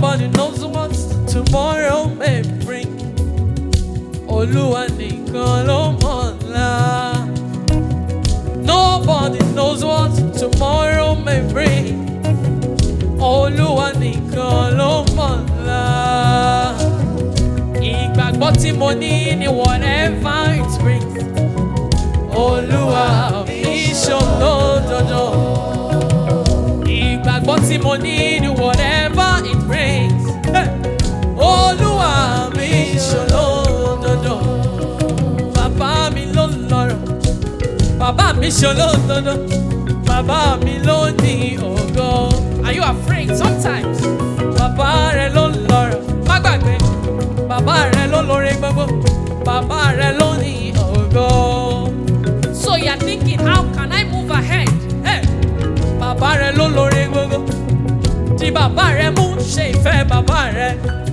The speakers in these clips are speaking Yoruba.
Nobody knows what tomorrow may bring. Olúwa nìkan ló mọ̀ ọ́la. Nobody knows what tomorrow may bring. Olúwa nìkan ló mọ̀ ọ́la. Ìgbàgbọ́ tí mo ní ni whatever it brings. Olúwa mi ṣòlódodo. Ìgbàgbọ́ tí mo ní ni whatever it brings. Hey! Olúwa mi ṣòlódodo. Bàbá mi ló lọ́rọ̀. Bàbá mi ṣòlódodo. Bàbá mi ló ní ògo. Are you afraid sometimes? Bàbá rẹ ló lọ́rọ̀. Má gbàgbé. Bàbá rẹ ló lórí gbogbo. Bàbá rẹ ló ní ògo. So you are thinking, how can I move ahead? Hey! Bàbá rẹ ló lórí gbogbo. Tí bàbá rẹ mú ṣe ìfẹ́ bàbá rẹ.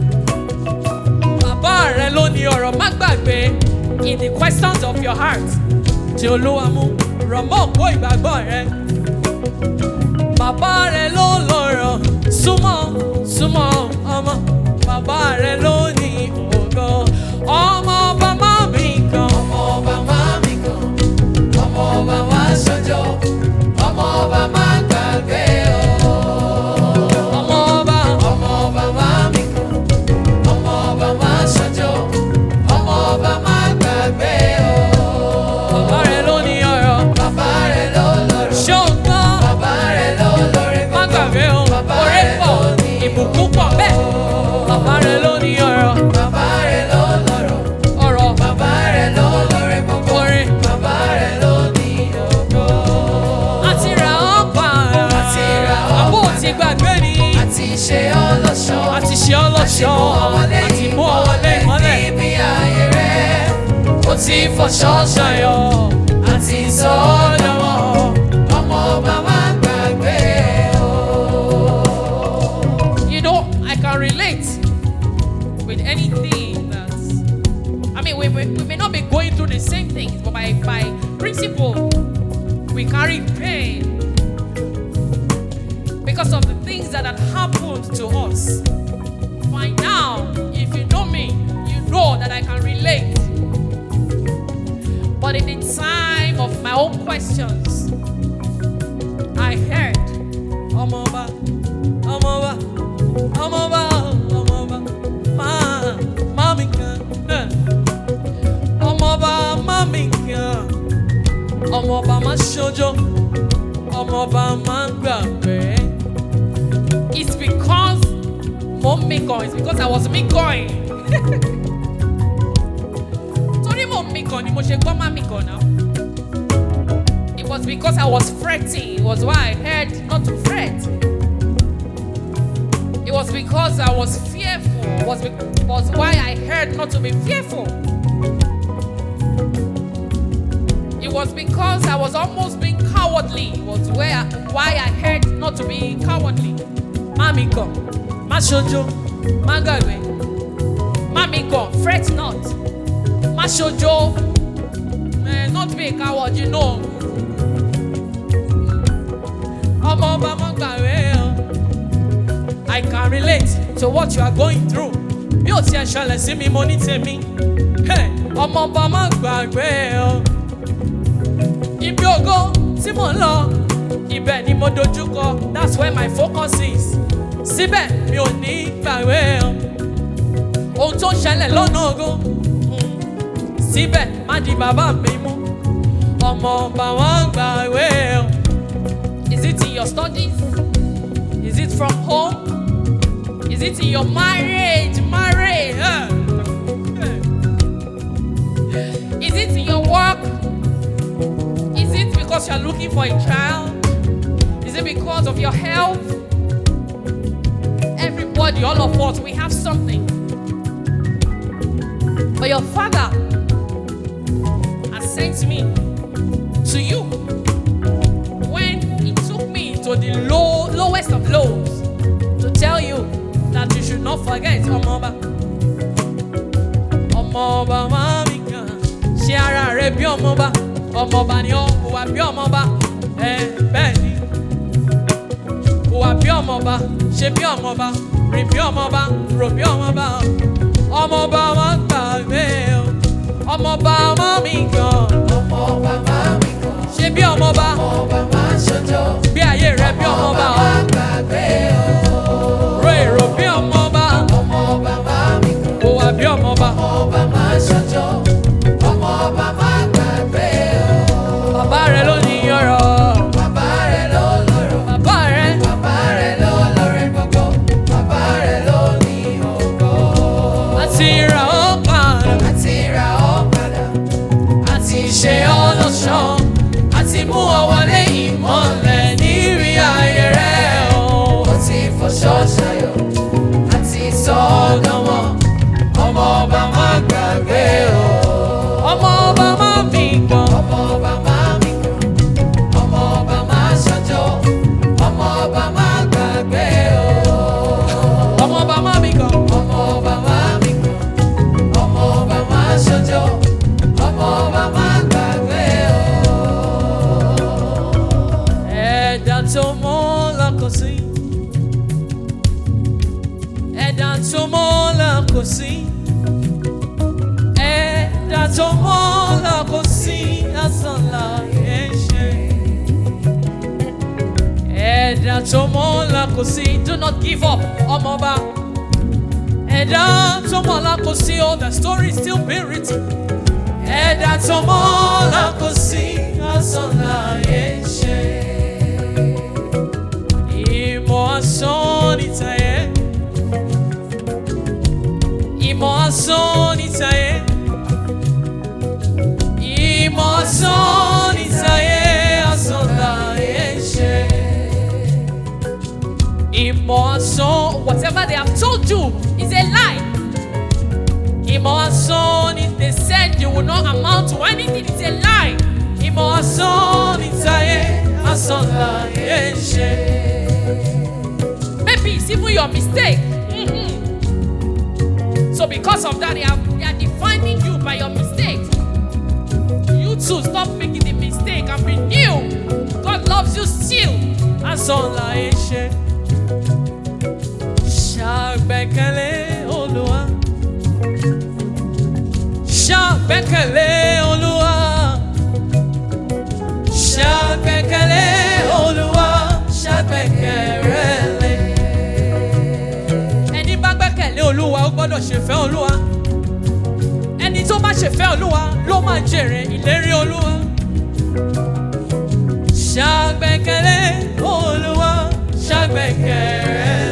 Bàbá rẹ ló ní ọ̀rọ̀ má gbàgbé in the questions of your heart. Tí Olúwa mú rọ̀ mọ́ òpó ìgbàgbọ́ rẹ. Bàbá rẹ ló lọ́rọ̀ súnmọ́ súnmọ́ ọmọ. Bàbá rẹ ló ní ògo. Ọmọ ọba má mi kan. ọmọ ọba máa mi kàn ọmọ ọba wá ṣọjọ́ ọmọ ọba máa gbàgbé o. Ọmọ ọba ọmọ ọba máa mi kàn ọmọ ọba máa ṣọjọ́ ọmọ ọba máa gbàgbé o. bàbá rẹ ló ní ọ̀rọ̀. bàbá rẹ̀ ló lọ́rọ̀ Ṣé o gbọ́? bàbá rẹ̀ ló lórí Má gbàgbé o, Bàbá oore rẹ̀ pọ̀, ló ní ìbùkún pọ̀ bẹ́ẹ̀. Bàbá rẹ ló ní ọ̀rọ̀. bàbá rẹ̀ ló lọ́rọ̀ Ọ̀rọ̀ bàbá rẹ̀ ló lórí gbogbo orin. bàbá rẹ̀ ló ní ògo. Àti ra ọ́ pa Àti ra ọ́ Àbó pa. ti gbàgbé ni. àti ṣe ọlọ́ṣọ́ Àti ṣe ọ́ lọ́ṣọ́. Àti mú ọ wọlé ìmọ́lẹ̀. níbi ààyè rẹ̀ ó ti fọṣọ ṣayọ̀ àti sọ ọ́ dánwọ́ ọmọ bàbá gbàgbé o. You know, I can relate with anything that's. I mean, we, we, we may not be going through the same things, but by, by principle, we carry pain because of the things that had happened to us. By now, if you know me, you know that I can relate. But in the time of my own questions, I heard, Omoba, Omoba, Omoba, Omoba, Ma, Mami kan, eh. Omoba, Mami kan, Omoba ma ṣojo, Omoba ma gbàgbé. It's because mo ń mi kan, it's because I was mi going. Torí mo ń mi kan ni mo ṣe gbọ́ má mi kan náà. It was because I was fretting. It was why I heard not to fret. It was because I was fearful. It was, be- was why I heard not to be fearful. It was because I was almost being cowardly. It was where why I heard not to be cowardly. Mami go, ma ṣojo, ma gbàgbé. Mami go, fret not. Ma ṣojo, eh, not be a coward, you know. ọmọ ọba mọ gbàgbé o. I can relate to what you are going through. Bí o tiẹ̀ ṣẹlẹ̀ sí mi, mo ní tèmi. Hey, ọmọ ọba mọ gbàgbé o. Ibi ògo tí mò ń lọ, ibẹ̀ ni mo dojú kọ. That's where my focus is. Síbẹ̀ mi ò ní gbàgbé o. Ohun tó ń ṣẹlẹ̀ lọ́nà ògo. mm, Síbẹ̀ má di bàbá mi mú. Ọmọ ọba wọn gbàgbé o. Is it in your studies? Is it from home? Is it in your marriage? Marriage? huh? Is it in your work? Is it because you're looking for a child? Is it because of your health? Everybody, all of us, we have something. But your father has sent me to you when he took me to the low, lowest of lows to tell you that you should not forget Ọmọọba. Ọmọọba máa mi kàn ṣe ara rẹ bí ọmọọba. Ọmọọba ni ó hùwà bí ọmọọba. Ẹ bẹ́ẹ̀ ni. Hùwà wà bí ọmọba ṣe bí ọmọba rìn bí ọmọba rò bí ọmọba ọmọba má gbàgbé o ọmọba má mi gan ọmọ bàbá mi kan ṣe bí ọmọba ọmọ bàbá ṣojo bí ayé rẹ bí ọmọba bàbá gbàgbé o ro èrò bí ọmọba ọmọ bàbá mi kan kò wà bí ọmọba ọmọ bàbá ṣojo ọmọ bàbá gbàgbé o bàbá rẹ ló ní ọrọ̀ bàbá rẹ̀ ló lọ́rọ̀ bàbá rẹ bàbá rẹ̀ ló lọ́rẹ̀ gbogbo bàbá rẹ̀ ló ní ògo àti ra ó padà àti ra ọ́ padà àti ṣe ọ́ lọ́ṣọ́ àti mú ọ wọlé ìmọ̀lẹ̀ nírí ayé rẹ o. ó ti fọṣọ ṣayọ̀ àti sọ ọ́ dánwọ́ ọmọ ọba má gbàgbé o. ọmọ ọba má mi gan ọmọ ọba má mi kàn ọmọ ọba má ṣọjọ́ ọmọ ọba má gbàgbé o. ọmọ ọba má mi gan ọmọ ọba má mi kàn ọmọ ọba má ṣọjọ́ ọmọ ọba má gbàgbé o. ẹ̀dá tó mọ́ lọ́kọ̀ sí ẹ̀dá tó mọ́ lọ́kọ̀ sí ẹ̀dá tó mọ́ lọ́kọ̀ sí asán láyé ṣe ẹ̀dá tó mọ́ lọ́kọ̀ sí do not give up ọmọọba ẹ̀dá tó mọ́ lọ́kọ̀ sí oh the story is still being written ẹ̀dá tó mọ́ lọ́kọ̀ sí asán láyé ṣe. Ìmọ̀ asán ní tayé. Ìmọ̀ asán ní tayé. Ìmọ̀ asán ní tayé. Asán láyé ṣe. Ìmọ̀ asán, whatever they have told you is a lie. Ìmọ̀ asán ni they said you will not amount to anything is a lie. Ìmọ̀ asán ní tayé. Asán láyé ṣe. Maybe it's even your mistake. Mhm. So because of that, they are, they are defining you by your mistake. You too, stop making the mistake and be new. God loves you still. That's all I say. Ṣàgbẹ́kẹ̀lé Olúwa. Ṣàgbẹ́kẹ̀lé Olúwa. Ṣàgbẹ́kẹ̀lé Olúwa. Ṣàgbẹ́kẹ̀lé. Ẹni bá gbẹ́kẹ̀lé Olúwa ó gbọ́dọ̀ ṣèfẹ́ Olúwa. Ẹni tó bá ṣèfẹ́ Olúwa ló máa jèrè ìlérí Olúwa. Ṣàgbẹ́kẹ̀lé Olúwa. Ṣàgbẹ́kẹ̀lé.